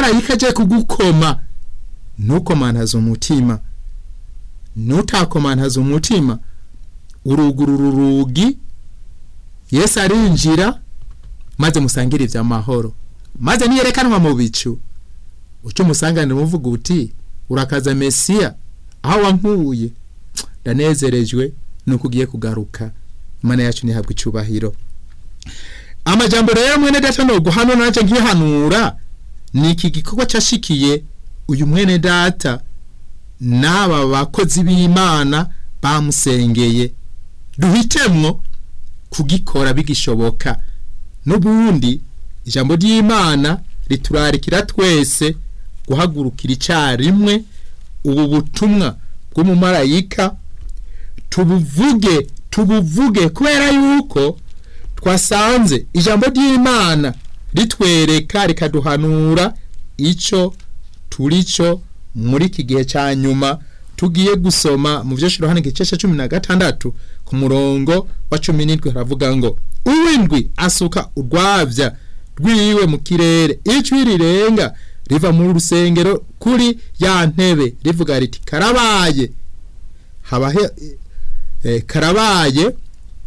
umumarayika aje kugukoma ntukomantaze umutima nutakomantaze umutima urugurura urugi yesu arinjira maze musangire iby'amahoro maze niyerekanwa mu bicu uca umusanganira umuvuga uti urakaza mesiya aho wankuye ndanezerejwe nuko ugiye kugaruka imana yacu ntihabwe icyubahiro amajambo rero mwene data no guhano nanje nkihanura ni iki gikorwa cyashikiye uyu mwene data n'aba bakozi b'imana bamusengeye duhitemwo kugikora bigishoboka n'ubundi ijambo ry'imana riturarikira twese guhagurukira icyarimwe ubu butumwa bw'umumarayika tubuvuge tubuvuge kubera yuko twasanze ijambo ry'imana ritwereka rikaduhanura icyo turi cyo muri iki gihe cya nyuma tugiye gusoma mu byo shirohane igice cumi na gatandatu ku murongo wa cumi n'indwi haravuga ngo uw'indwi asuka urwabya rwiwe mu kirere icwi rirenga riva mu rusengero kuri ya ntebe rivuga riti karabaye habahe karabaye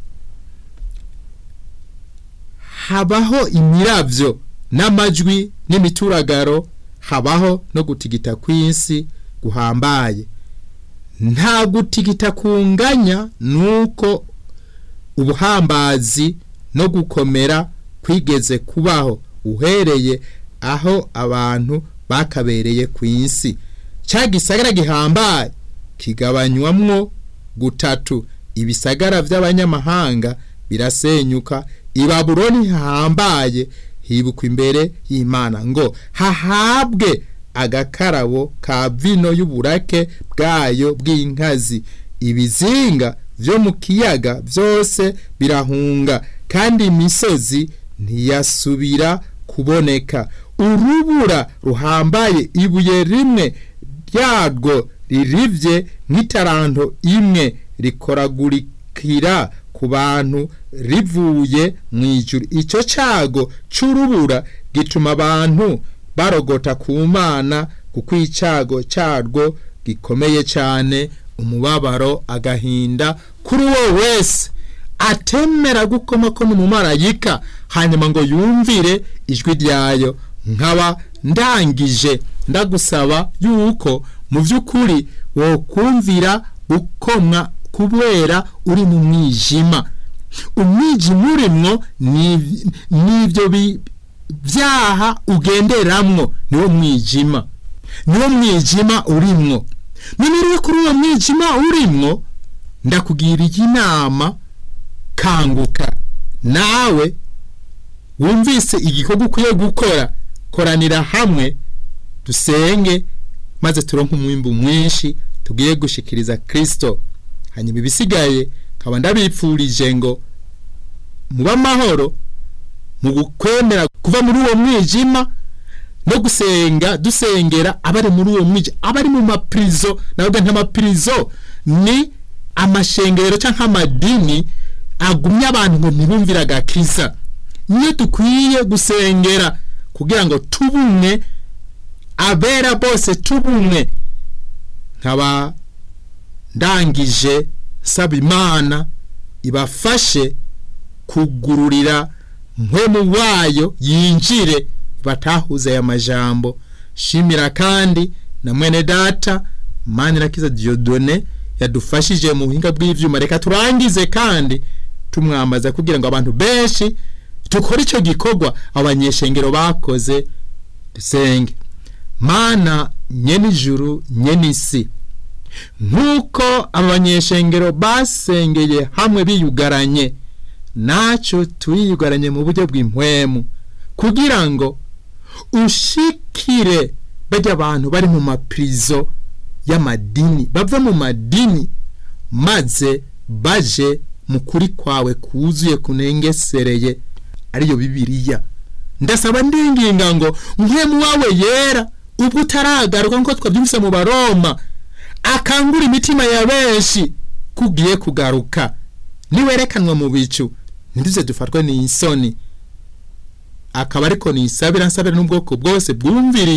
habaho imirabyo n'amajwi n'imituragaro habaho no gutigita kw'isi guhambaye nta gutigita kunganya nuko ubuhambazi no gukomera kwigeze kubaho uhereye aho abantu bakabereye ku isi cya gisagara gihambaye kigabanywamwo gutatu ibisagara by'abanyamahanga birasenyuka ibabuloni hahambaye hibukwa imbere y'imana ngo hahabwe agakarabo ka vino y'uburake bwayo bw'inkazi ibizinga byo mu kiyaga byose birahunga kandi imisozi ntiyasubira kuboneka urubura ruhambaye ibuye rimwe ryarwo ririvye nk'itaranto imwe rikoragurikira ku bantu rivuye mu ijuru icyo cyago cy'urubura gituma abantu barogota ku mana kuko icyago cyarwo gikomeye cyane umubabaro agahinda kuri uwo wese atemera gukoma ko n'umumarayika hanyuma ngo yumvire ijwi ryayo nkaba ndangije ndagusaba yuko mu by'ukuri wokumvira gukomwa kubera uri mu mwijima umwijima urimwo n'ibyo byaha ugenderamwo niwo mwijima niwo mwijima urimwo none kuri uwo mwijima urimwo ndakugiriye inama kanguka nawe wumvise igikorwa ukwiye gukora koranira hamwe dusenge maze turonke umwimbu mwinshi tugiye gushikiriza kirisito hanyuma ibisigaye nkaba ndabipfurije ngo muba amahoro mu gukwemera kuva muri uwo mwijima no gusenga dusengera abari muri uwo mwijima abari mu mapirizo nabwo nk'amapirizo ni amashengero cyangwa amadini agumye abantu ngo ntibumvire agakiza niyo dukwiye gusengera kugira ngo tubumwe abera bose tubumwe nkaba ndangije saba imana ibafashe kugururira mpwemu wayo yinjire batahuze aya majambo shimira kandi na mwene data manirakiza diodone yadufashije mu buhinga bw'ivyuma reka turangize kandi tumwambaza kugira ngo abantu benshi tukore icyo gikorwa abanyeshengero bakoze dusenge mana nyenijuru nyenisi nk'uko abanyeshengero basengeye hamwe biyugaranye nacyo turiyugaranye mu buryo bw'impwemu kugira ngo ushikire bajya abantu bari mu mapirizo y'amadini bava mu madini maze baje mu kuri kwawe kuzuye kunengesereye ariyo bibiliya ndasaba ndinginga ngo mpwemu wawe yera ubwo utaragaruka nk'uko twabyumvise mu baroma akangura imitima ya benshi kugiye kugaruka niwerekanwa mu bicu ntiduze dufatwe n'isoni akaba ariko nisabira nsabira n'ubwoko bwose bwumviriye